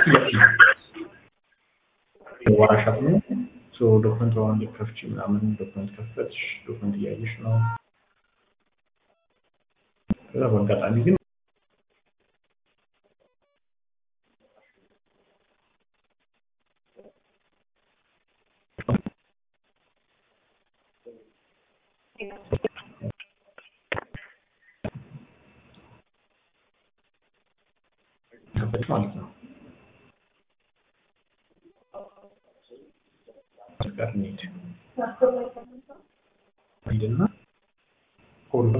ዋራሻት ነው ዶክመንት በአሁን ከፍች ምናምን ዶክመንት ከፈትሽ ዶክመንት እያየሽ ነው። ከዛ በአጋጣሚ ግን ከፈትሽ ማለት ነው ጋር እንሂድ ሂድና ሁሉም